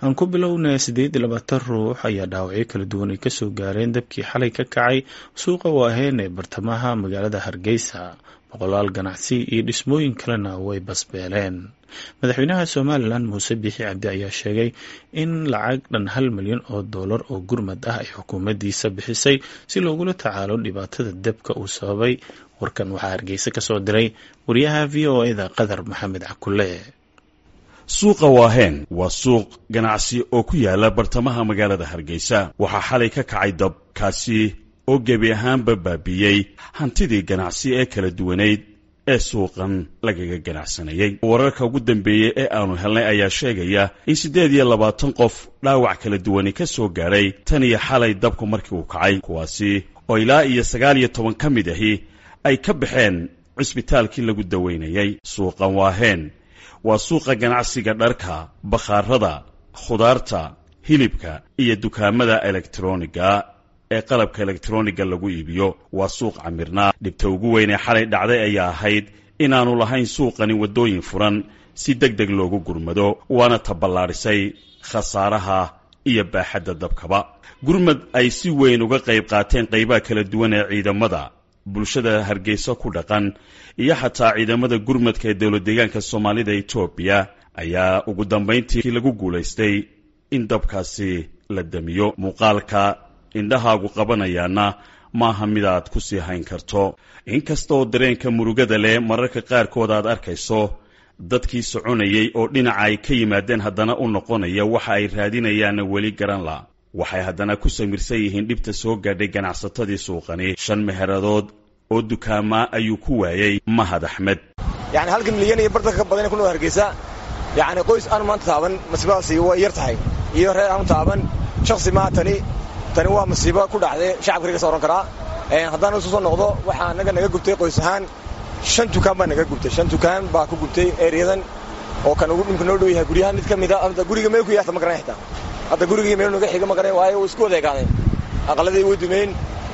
aan ku bilowna siddeed iyo labaatan ruux ayaa dhaawacyo kala duwan ay kasoo gaareen dabkii xalay ka kacay suuqa waaheen ee bartamaha magaalada hargeysa boqolaal ganacsi iyo dhismooyin kalena way basbeeleen madaxweynaha somalilan muuse biixi cabdi ayaa sheegay in lacag dhan hal milyan oo dollar oo gurmad ah ay xukuumaddiisa bixisay si loogula tacaalo dhibaatada dabka uu sababay warkan waxaa hargeysa kasoo diray wariyaha v o eda qadar maxamed cakule suuqa waaheen waa suuq ganacsi oo ku yaala bartamaha magaalada hargeysa waxaa xalay ka kacay dab kaasi oo gebi ahaanba baabiiyey hantidii ganacsi ee kala duwanayd ee suuqan lagaga ganacsanayey wararka ugu dambeeyey ee aanu helnay ayaa sheegaya in siddeed iyo labaatan qof dhaawac kala duwani ka soo gaadhay tan iyo xalay dabku markii uu kacay kuwaasi oo ilaa iyo sagaal iyo toban ka mid ahi ay ka baxeen cisbitaalkii lagu daweynayey suuqan waaheen waa suuqa ganacsiga dharka bakhaarada khudaarta hilibka iyo dukaamada elektroniga ee qalabka elektroniga lagu iibiyo waa suuq camirnaa dhibta ugu weyn ee xalay dhacday ayaa ahayd inaannu lahayn suuqani waddooyin furan si deg deg loogu gurmado waana taballaadhisay khasaaraha iyo baaxadda dabkaba gurmad ay si weyn uga qayb qaateen qaybaha kala duwan ee ciidamada bulshada hargeysa ku dhaqan iyo xataa ciidamada gurmadka ee dowlad deegaanka soomaalida etoobiya ayaa ugu dambayntii lagu guulaystay in dabkaasi la damiyo muuqaalka indhahaagu qabanayaana maaha mid aad ku sii hayn karto inkastaoo dareenka murugada leh mararka qaarkood aad arkayso dadkii soconayey oo dhinaca ay ka yimaadeen haddana u noqonaya waxa ay raadinayaanna weli garan la waxay haddana ku samirsan yihiin dhibta soo gaadhay ganacsatadii suuqani shan meheradood oo dukaamaa ayuu ku waayey mahad axmed yani halka milyan iyo bartanka ka badan ku nool hargeysa yani qoys aan maanta taaban masiibadaasi way yar tahay iyo reer aanu taaban shaksi maa tani tani waa masiibo ku dhacday shacabka riga sooran karaa haddaan isu soo noqdo waxaa naga naga gubtay qoys ahaan shan dukaan baa naga gubtay shan dukaan baa ku gubtay ereyadan oo kan ugu dhimka noo dhow yahay guryahan mid ka mida hadda guriga meel ku yaata ma garanay xitaa hadda gurigii meel noga xiga ma garanay waayo way isku wadeegaadeen aqaladii way dumeyn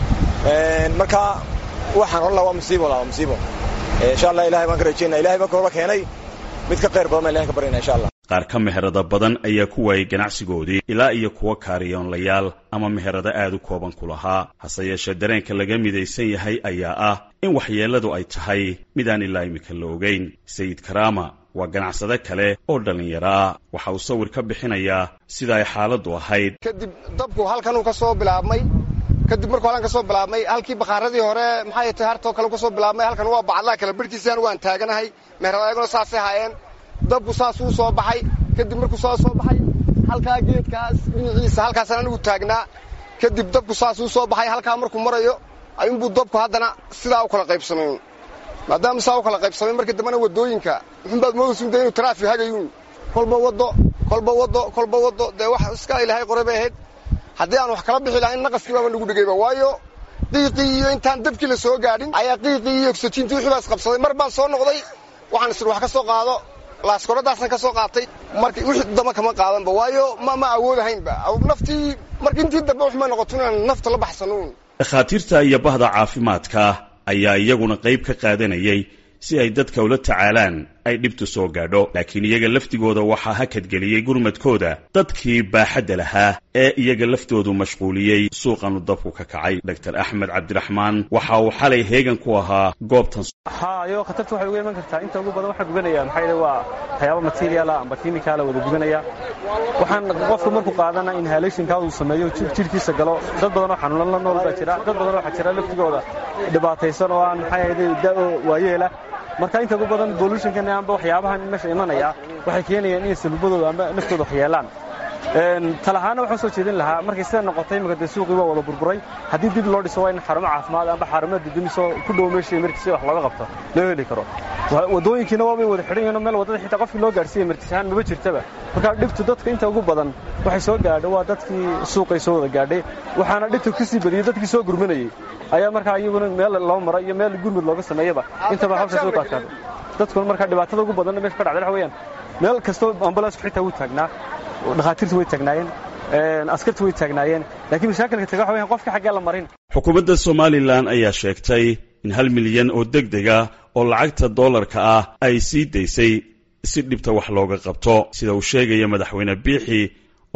marka waxaan odhan laha waa musiibo la waa musiibo insha allah ilahay baan ka rajeynaa ilahay baan kaloola keenay mid ka qayr badan baan ilahay ka baryana insha allah qaar ka meherada badan ayaa ku waayey ganacsigoodii ilaa iyo kuwa kaariyoonlayaal ama meherado aad u kooban ku lahaa hase yeeshee dareenka laga midaysan yahay ayaa ah in waxyeelladu ay tahay midaan ilaa imika la ogeyn sayid karaama waa ganacsade kale oo dhallinyaro ah waxa uu sawir ka bixinayaa sida ay xaaladdu ahayd kadib dabku halkanuu ka soo bilaabmay kadib markuu halkan ka soo bilaabmay halkii bakhaaradii hore maxay tahay hartoo kale ka soo bilaabmay halkan waa bacadlaha kale barhkiisaan waan taaganahay meherada ayaguna saasay haayeen dabku saasuu soo baxay kadib markuu saa soo baxay halkaa geedkaas dhinaciisa halkaasaan anigu taagnaa kadib dabku saasuu soo baxay halkaa markuu marayo ayuunbuu dabku haddana sidaa u kala qaybsamay maadaama saa u kala qaybsamay markii dambena waddooyinka muxunbaad moodaysuda inuu taraafik hagayuun kolba waddo kolba waddo kolba waddo dee wax iska ilaahay qoray bay ahayd haddii aan wax kala bixi lahayn naqaskii baaba nagu dhegayba waayo qiiqii iyo intaan dabkii la soo gaadhin ayaa qiiqii iyo ogsajiintii wixii baa isqabsaday mar baan soo noqday waxaan isir wax ka soo qaado laaskoradaasan ka soo qaatay marka wixii dama kama qaadanba waayo ma ma awoodahaynba naftii marka intii dambe waxmay noqoto inaan nafta la baxsanuun dhakhaatiirta iyo bahda caafimaadka ayaa iyaguna qayb ka qaadanayay si ay dadka ula tacaalaan ay dhibtu soo gaadho laakiin iyaga laftigooda waxaa hakadgeliyey gurmadkooda dadkii baaxadda lahaa ee iyaga laftoodu mashquuliyey suuqanu dabku ka kacay dor axmed cabdiraxmaan waxa uu xalay heegan ku ahaa goobtan hayo khatarta waxay uga iman kartaa inta ugu badan waxaa gubanaya maxaa yidhi waa waxyaaba materiala amba kimikaala wada gubanaya waxaan qofka markuu qaadana inhalationkaa uu sameeyo jidhkiisa galo dad badan oo xanuunan la nool baa jira dad badan waxaa jira laftigooda dhibaataysan oo aan maxaa yidhi da'o waayeela marka inta ugu badan bolutionkan amba waxyaabahan meesha imanaya waxay keenayaan inay salubadooda amba naftooda waxyeelaan talahaana waxaan soo jeedin lahaa markay sida noqotay imika dee suuqii waa wada burburay haddii dib loo dhiso waa in xarumo caafimaad amba xarumo didimiso ku dhow meesha emertis wax looga qabto loo heli karo waddooyinkiina waabay wada xidhan yihiin meel waddada xitaa qofkii loo gaadhsiiya emertis ahaan maba jirtaba marka dhibtu dadka inta ugu badan waxay soo gaadho waa dadkii suuqay soo wada gaadhay waxaana dhibtu kasii badiyey dadkii soo gurmanayey ayaa markaa iyaguna meel loo mara iyo meel gurmud looga sameeyaba intaba hawsha soo kaadkaado dadkuna markaa dhibaatada ugu badanna meesha ka dhacday waxa weeyaan meel kastoo ambalansku xitaa wuu taagnaa dhakhaatiirtu way taagnaayeen askartu way taagnaayeen laakiin mashaakilka taga waxa weyan qofka xaggee la marin xukuumadda somalilan ayaa sheegtay in hal milyan oo deg dega oo lacagta doolarka ah ay sii daysay si dhibta wax looga qabto sida uu sheegaya madaxweyne biixi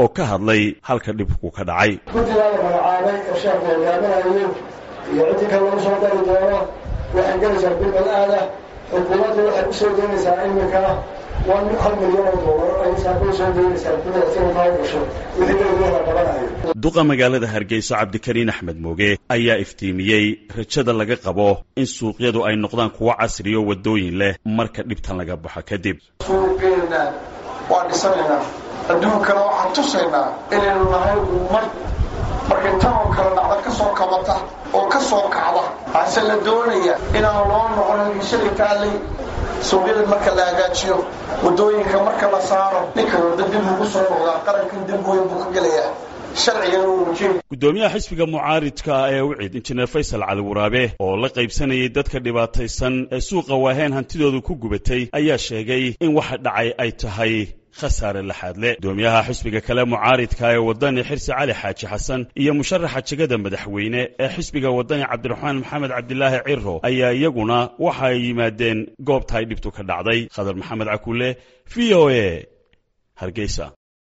oo ka hadlay halka dhibku ka dhacay guddigaa la magacaabay ee sheekhu hogaaminayo iyo ciddii kale lagu soo dari doono waxay gelaysaa bilbal aada xukuumaddu waxay u soo deynaysaa iminka one hal milyan oo doolar ay saaka u soo deynaysaa guddiga si kaa gasho wixii dowlada la qabanayo duqa magaalada hargeysa cabdikariin axmed mooge ayaa iftiimiyey rajada laga qabo in suuqyadu ay noqdaan kuwo casriyo waddooyin leh marka dhibtan laga baxo kadib suuqeenna waa dhisanaynaa adduunkana waxaan tusaynaa inaynu nahay ummad markay tan oo kale dhacda ka soo kabata oo ka soo kacda hase la doonaya inaan loo noqonin ishalay taallay suuqyada marka la hagaajiyo waddooyinka marka la saaro ninka wadda dib ugu soo noqdaa qarankan dib weyn buu ka gelayaa sharcigana uu mujiib guddoomiyaha xisbiga mucaaridka ee wicid injineer faysal cali waraabe oo la qaybsanayay dadka dhibaataysan ee suuqa waaheen hantidoodu ku gubatay ayaa sheegay in waxa dhacay ay tahay khasaare laxaadle guddoomiyaha xisbiga kale mucaaridka ee waddani xirsi cali xaaji xasan iyo musharaxa jegada madaxweyne ee xisbiga waddani cabdiraxmaan maxamed cabdilaahi ciro ayaa iyaguna waxa ay yimaadeen goobta ay dhibtu ka dhacday khadar maxamed cakuule v o a hargeysa